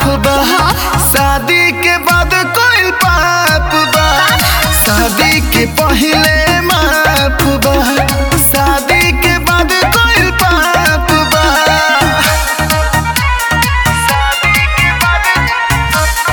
बा शादी के बाद कोई पाप बा शादी के पहले माफ बा शादी के बाद कोई पाप बा शादी के बाद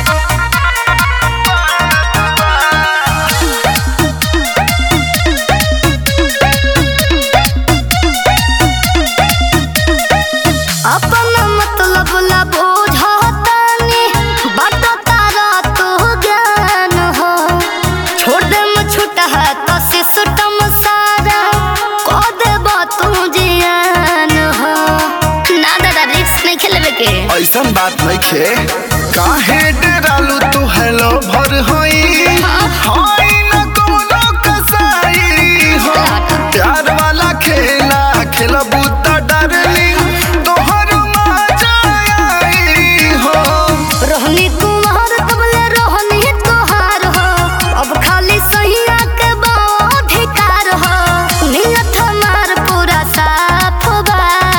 अपन मतलब ला बुझतानी बट तारा तो ज्ञान हो छोड़ दे म छूटा है तो सिस्टम सारा को देब तू जियान हो ना दादा रिक्स नहीं खेलबे के ऐसन बात नहीं खे काहे डरालू तू हेलो भर होई होई न कोनो कसाई हो प्यार वाला खेला खेलबू त डरली तोहर मजा आई हो रोहनी कुमार तबले रोहनी तोहार हो अब खाली सहिया के अधिकार हो नियत हमार पूरा साफ बा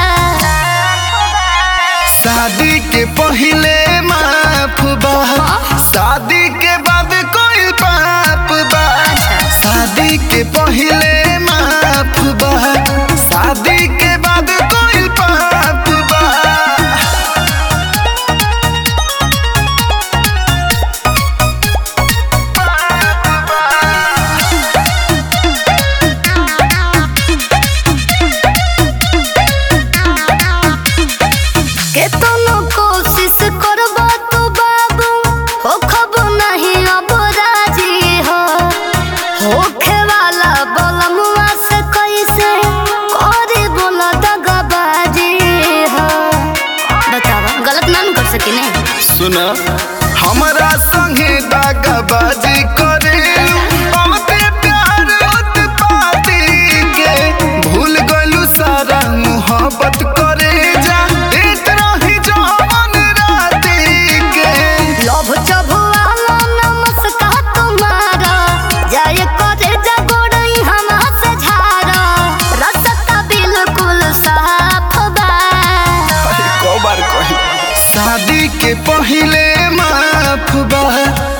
शादी के पहले माफ बा शादी के बाद कोई पाप बा शादी के पहले माफ बा शादी के बाद कोई पाप बा केतनो कोशिश करबो तो बाबू हो खबो नहीं अब राजी हो होखे वाला बलमुआ से कैसे करे बोला दगाबाजी हो बतावा गलत ना न कर सकिने सुन हमरा संगे दागाबाजी करे बहुते प्यार उत्पाती के भूल गलू सारा मोहब्बत करे जा देत रही जवन राती के लोभ चबुआला नमस्कार तुम्हारा जाय करे जगोड़ई हम से झारा रसता बिल्कुल साफ बा अरे को बार कही शादी के पहले माफ बा